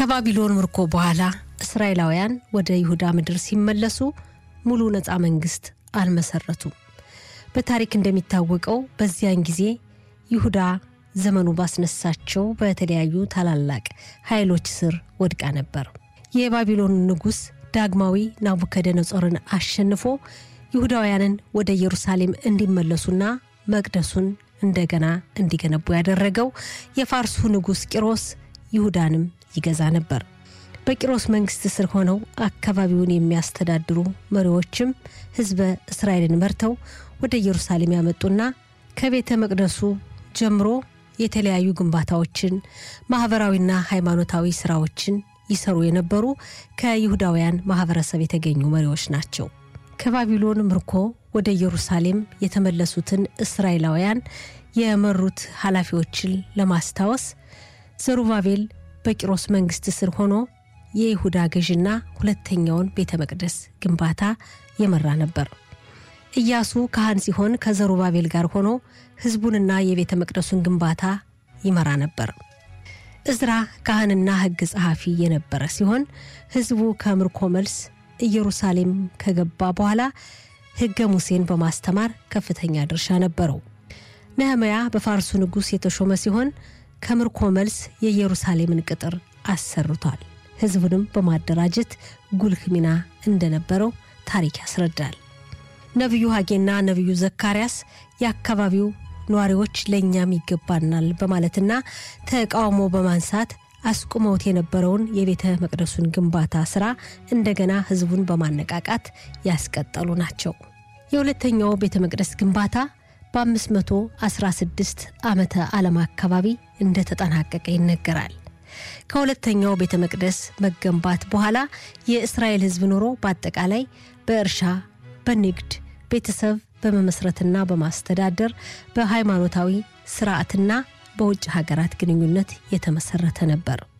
ከባቢሎን ምርኮ በኋላ እስራኤላውያን ወደ ይሁዳ ምድር ሲመለሱ ሙሉ ነፃ መንግስት አልመሰረቱም። በታሪክ እንደሚታወቀው በዚያን ጊዜ ይሁዳ ዘመኑ ባስነሳቸው በተለያዩ ታላላቅ ኃይሎች ስር ወድቃ ነበር። የባቢሎን ንጉሥ ዳግማዊ ናቡከደነጾርን አሸንፎ ይሁዳውያንን ወደ ኢየሩሳሌም እንዲመለሱና መቅደሱን እንደገና እንዲገነቡ ያደረገው የፋርሱ ንጉሥ ቂሮስ ይሁዳንም ይገዛ ነበር። በቂሮስ መንግስት ስር ሆነው አካባቢውን የሚያስተዳድሩ መሪዎችም ሕዝበ እስራኤልን መርተው ወደ ኢየሩሳሌም ያመጡና ከቤተ መቅደሱ ጀምሮ የተለያዩ ግንባታዎችን፣ ማህበራዊና ሃይማኖታዊ ስራዎችን ይሰሩ የነበሩ ከይሁዳውያን ማህበረሰብ የተገኙ መሪዎች ናቸው። ከባቢሎን ምርኮ ወደ ኢየሩሳሌም የተመለሱትን እስራኤላውያን የመሩት ኃላፊዎችን ለማስታወስ ዘሩባቤል በቂሮስ መንግስት ስር ሆኖ የይሁዳ ገዥና ሁለተኛውን ቤተ መቅደስ ግንባታ የመራ ነበር። ኢያሱ ካህን ሲሆን ከዘሩባቤል ጋር ሆኖ ህዝቡንና የቤተ መቅደሱን ግንባታ ይመራ ነበር። እዝራ ካህንና ሕግ ጸሐፊ የነበረ ሲሆን ህዝቡ ከምርኮ መልስ ኢየሩሳሌም ከገባ በኋላ ሕገ ሙሴን በማስተማር ከፍተኛ ድርሻ ነበረው። ነህምያ በፋርሱ ንጉሥ የተሾመ ሲሆን ከምርኮ መልስ የኢየሩሳሌምን ቅጥር አሰርቷል። ህዝቡንም በማደራጀት ጉልህ ሚና እንደነበረው ታሪክ ያስረዳል። ነቢዩ ሐጌና ነቢዩ ዘካርያስ የአካባቢው ነዋሪዎች ለእኛም ይገባናል በማለትና ተቃውሞ በማንሳት አስቁመውት የነበረውን የቤተ መቅደሱን ግንባታ ስራ እንደገና ህዝቡን በማነቃቃት ያስቀጠሉ ናቸው። የሁለተኛው ቤተ መቅደስ ግንባታ በ516 ዓመተ ዓለም አካባቢ እንደተጠናቀቀ ይነገራል። ከሁለተኛው ቤተ መቅደስ መገንባት በኋላ የእስራኤል ህዝብ ኑሮ በአጠቃላይ በእርሻ፣ በንግድ፣ ቤተሰብ በመመስረትና በማስተዳደር በሃይማኖታዊ ስርዓትና በውጭ ሀገራት ግንኙነት የተመሰረተ ነበር።